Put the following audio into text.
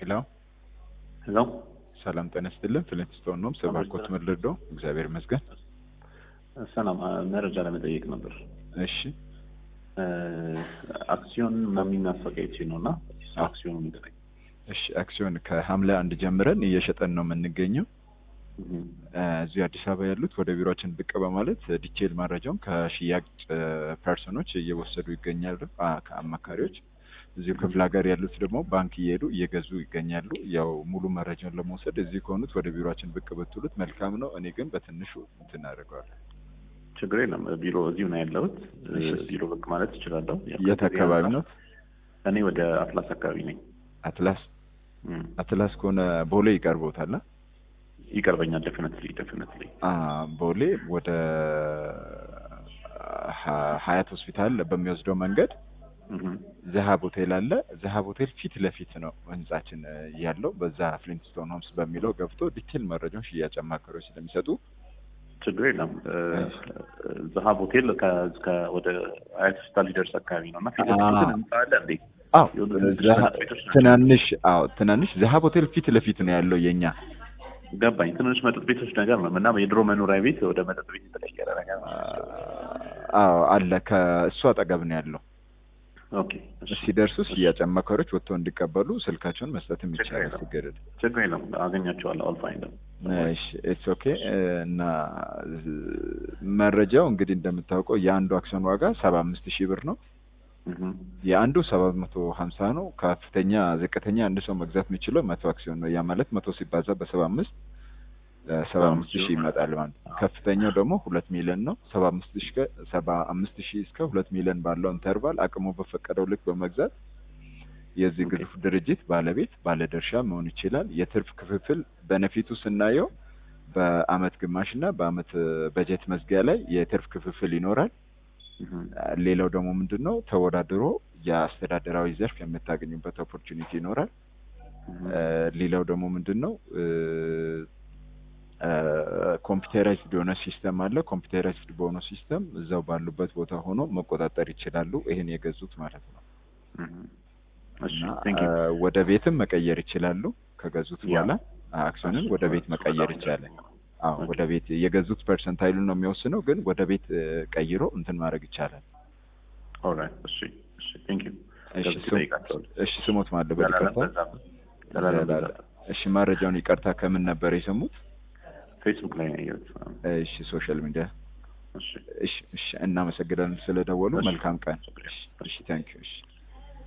ሄሎ ሄሎ ሰላም ጤና ይስጥልን። ፍሊንትስቶን ነው ሰባኮት ምልዶ እግዚአብሔር ይመስገን። ሰላም መረጃ ለመጠየቅ ነበር። እሺ አክሲዮን የሚናፈቀች ነው እና አክሲዮኑ ንገረኝ። እሺ አክሲዮን ከሐምሌ አንድ ጀምረን እየሸጠን ነው የምንገኘው። እዚሁ አዲስ አበባ ያሉት ወደ ቢሮችን ብቅ በማለት ዲቴል መረጃውን ከሽያጭ ፐርሰኖች እየወሰዱ ይገኛሉ፣ ከአማካሪዎች እዚሁ ክፍለ ሀገር ያሉት ደግሞ ባንክ እየሄዱ እየገዙ ይገኛሉ። ያው ሙሉ መረጃውን ለመውሰድ እዚህ ከሆኑት ወደ ቢሮችን ብቅ ብትሉት መልካም ነው። እኔ ግን በትንሹ እንትን አደርገዋለሁ። ችግር የለም። ቢሮ እዚሁ ነው ያለሁት። ቢሮ ብቅ ማለት እችላለሁ። የት አካባቢ ነው? እኔ ወደ አትላስ አካባቢ ነኝ። አትላስ አትላስ ከሆነ ቦሌ ይቀርቦታል። ይቀርበኛል። ደፍነትሊ ደፍነትሊ ቦሌ ወደ ሀያት ሆስፒታል በሚወስደው መንገድ ዘሀብ ሆቴል አለ። ዘሀብ ሆቴል ፊት ለፊት ነው ህንጻችን ያለው። በዛ ፍሊንትስቶን ሆምስ በሚለው ገብቶ ዲቴል መረጃውን ሽያጭ አማካሪዎች ስለሚሰጡ ችግር የለም። ዘሀብ ሆቴል ወደ ሀያት ሆስፒታል ሊደርስ አካባቢ ነው እና ፊት ለፊት ህንጻ አለ እንዴ? አዎ ትናንሽ አዎ ትናንሽ ዘሀብ ሆቴል ፊት ለፊት ነው ያለው የኛ ገባኝ። ትንሽ መጠጥ ቤቶች ነገር ነው እና የድሮ መኖሪያ ቤት ወደ መጠጥ ቤት የተቀየረ ነገር ነው። አዎ አለ። ከእሱ አጠገብ ነው ያለው። ኦኬ ሲደርሱ ሽያጭ አማካሪዎች ወጥተው እንዲቀበሉ ስልካቸውን መስጠትም ይቻላል። ሲገደድ ችግር የለም አገኛቸዋለሁ። አልፋይንደ እሺ ኢትስ ኦኬ። እና መረጃው እንግዲህ እንደምታውቀው የአንዱ አክሲዮን ዋጋ ሰባ አምስት ሺህ ብር ነው። የአንዱ ሰባት መቶ ሀምሳ ነው። ከፍተኛ ዝቅተኛ አንድ ሰው መግዛት የሚችለው መቶ አክሲዮን ነው። ያ ማለት መቶ ሲባዛ በሰባ አምስት ሰባ አምስት ሺህ ይመጣል ማለት ነው። ከፍተኛው ደግሞ ሁለት ሚሊዮን ነው። ሰባ አምስት ሺህ ሰባ አምስት ሺህ እስከ ሁለት ሚሊዮን ባለው ኢንተርቫል አቅሙ በፈቀደው ልክ በመግዛት የዚህ ግዙፍ ድርጅት ባለቤት ባለድርሻ መሆን ይችላል። የትርፍ ክፍፍል በነፊቱ ስናየው በአመት ግማሽ እና በአመት በጀት መዝጊያ ላይ የትርፍ ክፍፍል ይኖራል። ሌላው ደግሞ ምንድን ነው ተወዳድሮ የአስተዳደራዊ ዘርፍ የምታገኙበት ኦፖርቹኒቲ ይኖራል። ሌላው ደግሞ ምንድን ነው ኮምፒውተራይዝድ የሆነ ሲስተም አለ። ኮምፒውተራይዝድ በሆነ ሲስተም እዛው ባሉበት ቦታ ሆኖ መቆጣጠር ይችላሉ። ይህን የገዙት ማለት ነው። እና ወደ ቤትም መቀየር ይችላሉ። ከገዙት በኋላ አክሲዮንን ወደ ቤት መቀየር ይቻላል። አዎ ወደ ቤት የገዙት ፐርሰንታይሉን ነው የሚወስነው፣ ግን ወደ ቤት ቀይሮ እንትን ማድረግ ይቻላል። ኦልራይት እሺ፣ እሺ፣ ቴንክ ዩ። እሺ፣ ስሞት ማለት በይቅርታ። እሺ፣ መረጃውን ይቅርታ ከምን ነበር የሰሙት? ፌስቡክ ላይ ነው ያየሁት። እሺ፣ ሶሻል ሚዲያ። እሺ፣ እሺ፣ እሺ። እናመሰግናለን ስለደወሉ። መልካም ቀን። እሺ፣ ታንክ ዩ። እሺ